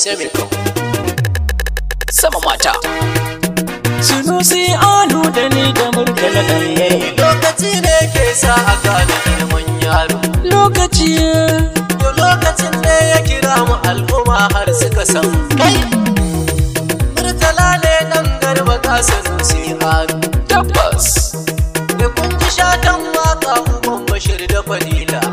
semiko sama mata Sunusi anu da ni da murtala ɗanye lokaci ne ke sa a gane girman yaro lokaci to lokacin ne ya kira mu al'umma har suka san kai murtala ne dan garba ka sanusi anu tabbas da kun ji shatan waka uban bashir da fadila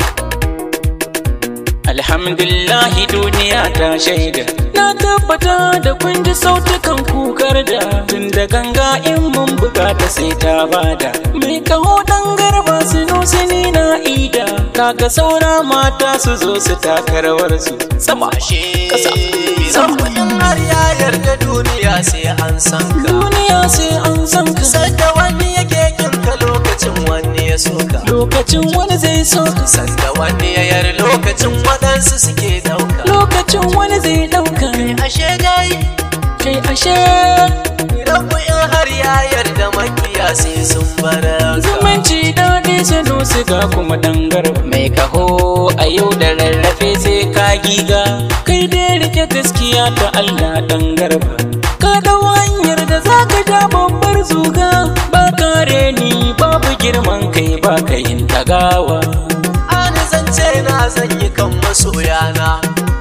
Alhamdulillahi duniya ta shaida Na tabbata da kun ji sautukan kukar da Tun da ganga in mun bukata sai ta bada Mai kaho dan garba su ni na ida Kaga saura mata su zo su taka rawar su Sama ashe Kasa. Sama in har ya yarda duniya sai an san ka Duniya sai an san ka Sanda wani yake kinka lokacin wani ya soka Lokacin wani zai so ka Sanda wani ya yar lokacin waɗansu suke ɗauka Lokacin wani zai ɗauka Ashe dai Kai ashe Rabu in har ya yarda makiya sai sun bara Zumunci daɗi sanu siga kuma ɗan garba Mai kaho a yau da rarrafe sai ka giga Kai dai rike gaskiya ta Allah ɗan garba Ka ɗau hanyar da za ka ja babbar zuga Ba kare ni babu girman kai ba ka yin tagawa Ani zance na zan yi kan masoyana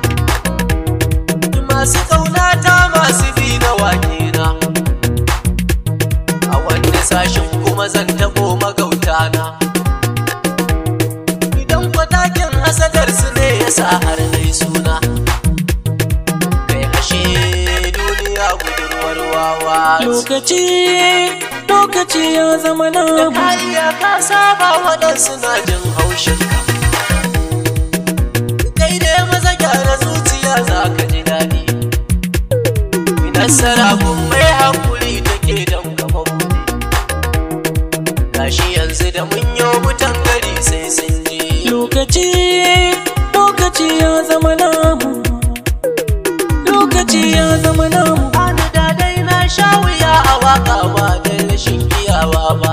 Masu ƙaunata masu bi na wakena A wani sashen kuma zan taɓo magautana Idan kwatakin hasadar su ne ya sa har nai suna Kai ashe duniya budurwar wawa ce. Lokaci, lokaci ya zama namu Kariya ka saba waɗansu na jin haushinka Kai dai maza gyara zuciya za ka ji daɗi Nasara kun mai haƙuri take don kafa buɗe Gashi yanzu da mun yi mutan gari sai sun je Lokaci, lokaci ya zama namu Lokaci ya zama namu Ani da dai na sha wuya a waƙa ba da rashin iyawa ba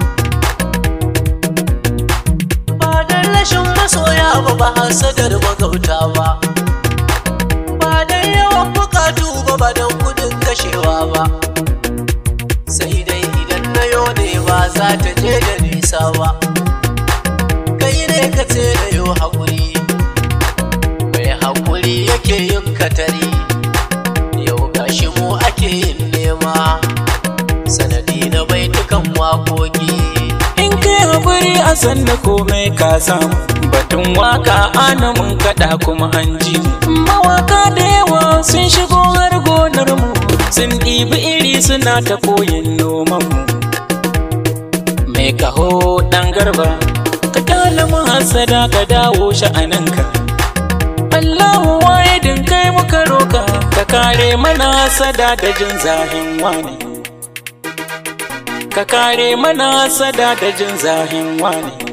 Ba da rashin masoya ba ba hasadar magauta ba Ba da yawan bukatu ba ba don kudin kashewa ba Sai dai idan na yo ne ba za ta je da nisa ba Kai ne ka ce da yo haƙuri Mai haƙuri yake yin katari Yau gashi mu ake yin nema Sanadi na baitukan waƙoƙi In kai haƙuri a sanda komai ka samu Batun waka ana mun kaɗa kuma an ji mu. Mawaka da yawa sun shigo har gonar mu Sun ɗibi iri suna ta koyin noman mu Mai kaho ɗan garba Ka kyala mu hasada ka dawo sha'aninka Allahu wahidin kai muka roka Ka kare mana hasada da jin zahin wani Ka kare mana hasada da jin zahin wani